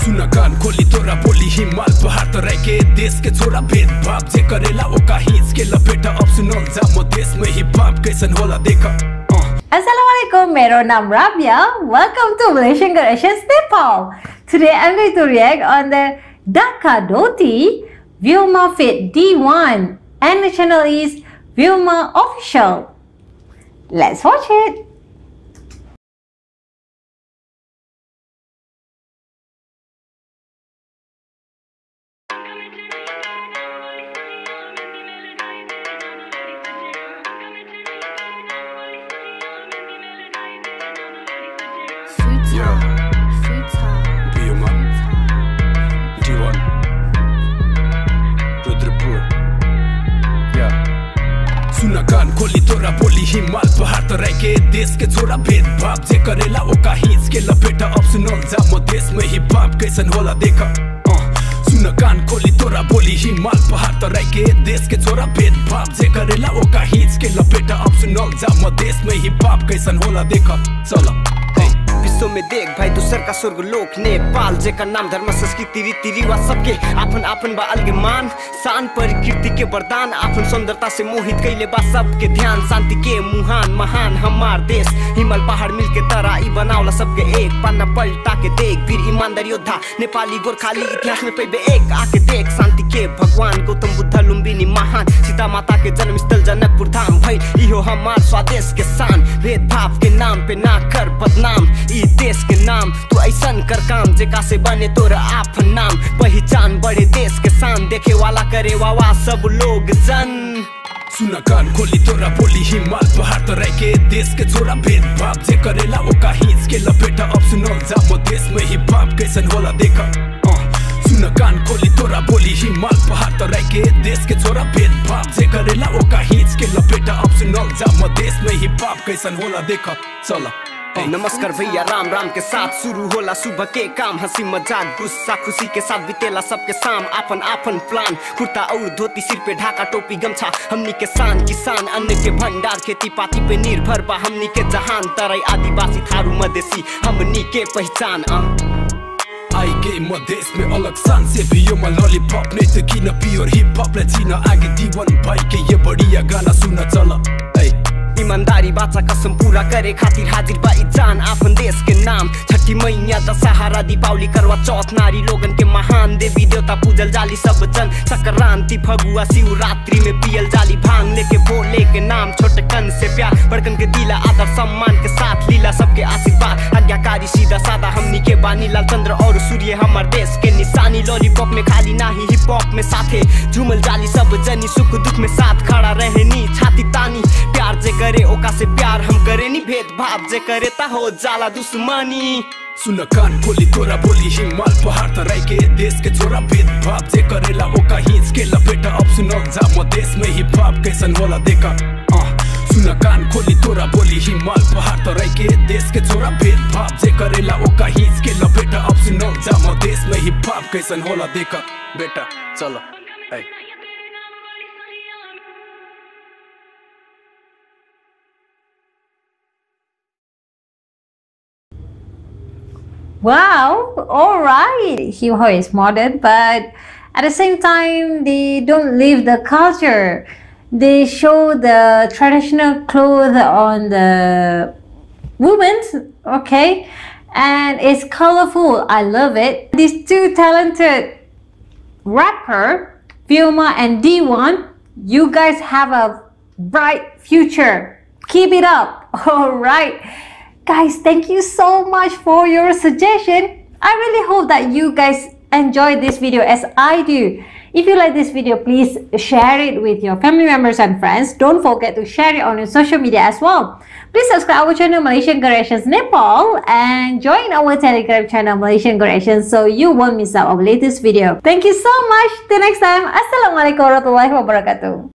सुन कान खोली तोरा बोली हिमाल पहाड़ तराई के देश के छोरा भेदभाव जे करेला ओका हिच के लपेटा अब सुनल जा म देश में ही बाप कैसन होला देख अँ। Assalamualaikum, Mero Nam Rabia. Welcome to Malaysian Creations Nepal. Today I'm going to react on the Dhaka Doti Vilma Fit D1 and the channel is Vilma Official. Let's watch it. Yeah. Vilma. D1 Rudrapur Yeah. सुन कान खोली तोरा बोली हिमाल पहाड़ तराई के देश के छोरा भेदभाव जे करेला ओका हिच के लपेटा अब सुनल जा म देश में ही बाप कैसन होला देख अँ। सुन कान खोली तोरा बोली हिमाल पहाड़ तराई के देश के छोरा भेदभाव जे करेला ओका हिच के लपेटा अब सुनल जा म देश में ही बाप कैसन होला देख चल विश्व में देख भाई दूसर का स्वर्ग लोक नेपाल जेकर नाम धर्म संस्कृति रीति रिवाज सबके आपन आपन बा अलग मान शान प्रकृति के वरदान आपन सुंदरता से मोहित कैले बा सबके ध्यान शांति के मुहान महान हमार देश हिमाल पहाड़ मिल के तरा ई बनावला सबके एक पन्ना पलटा के देख वीर ईमानदार योद्धा नेपाली गोरखाली इतिहास में पैबे एक आके देख शांति के भगवान गौतम बुद्ध लुम्बिनी महान सीता माता के जन्म स्थल जनकपुर धाम भई इहो हमार स्वदेश के शान भेदभाव के नाम पे ना कर बदनाम ई देश के नाम तू ऐसन कर काम जेका से बने तोर आप नाम पहचान बड़े देश के शान देखे वाला करे वावा सब लोग जन सुन कान खोली तोरा बोली हिमाल पहाड़ तराई के देश के छोरा भेदभाव जे करेला ओका हिच के लपेटा अब सुनल जा म देश में ही बाप कैसन होला देख अँ। सुन कान खोली तोरा बोली हिमाल पहाड़ तराई के देश के छोरा भेदभाव जे करेला ओका हिच के लपेटा अब सुनल जा म देश में ही बाप कैसन होला देख चल अँ। नमस्कार भैया राम राम के साथ शुरू होला सुबह के काम हंसी मजाक गुस्सा खुशी के साथ बितेला सबके शाम आपन आपन प्लान कुर्ता और धोती सिर पे ढाका टोपी गमछा हमनी के शान किसान अन्न के भंडार खेती पाती पे निर्भर बा हमनी के जहान तराई आदिवासी थारू मधेसी हमनी के पहचान आ आई के म देश में अलग शान से भी यो म लॉलीपॉप नहीं तो किन प्योर हिप हॉप ले जीना आगे दीवन भाई के ये बढ़िया गाना सुन चल ऐ ईमानदारी बाचा कसम पूरा करे खातिर हाजिर बा ई जान आपन देश के नाम छठी मैया दशहरा दीपावली करवा चौथ नारी लोगन के महान देवी देवता पूजल जाली सब जन संक्रांति फगुआ शिवरात्रि में पियल जाली भांग लेके भोले के नाम छोटे कन से प्यार बड़कन के दिला आदर सम्मान के साथ लीला सबके आशीर्वाद आज्ञाकारी सीधा सादा हमनी के बानी लाल चंद्र और सूर्य हमार देश के निशानी लॉलीपॉप में खाली नाही हिप हॉप में साथे झूमल जाली सब जनी सुख दुख में साथ खड़ा रहनी छाती तानी प्यार जे करे ओका से प्यार हम करे नी भेदभाव जे करे ता हो जाला दुश्मनी सुन कान खोली तोरा बोली हिमाल पहाड़ तराई के देश के छोरा भेदभाव जे करेला ओका हिच के लपेटा अब सुनल जा म देश में ही बाप कैसन होला देखा अँ। सुन कान खोली तोरा बोली हिमाल पहाड़ तराई के देश के छोरा भेदभाव जे करेला ओका हिच के लपेटा अब सुनल जा म देश में ही बाप कैसन होला देखा बेटा चलो ऐ Wow, all right. Hip hop is modern, but at the same time, they don't leave the culture. They show the traditional clothes on the women, okay, and it's colorful. I love it. These two talented rapper, Vilma and D1, you guys have a bright future. Keep it up. All right. Guys, thank you so much for your suggestion. I really hope that you guys enjoyed this video as I do. If you like this video, please share it with your family members and friends. Don't forget to share it on your social media as well. Please subscribe our channel Malaysian Creations Nepal and join our Telegram channel Malaysian Creations so you won't miss out our latest video. Thank you so much. Till next time. Assalamualaikum warahmatullahi wabarakatuh.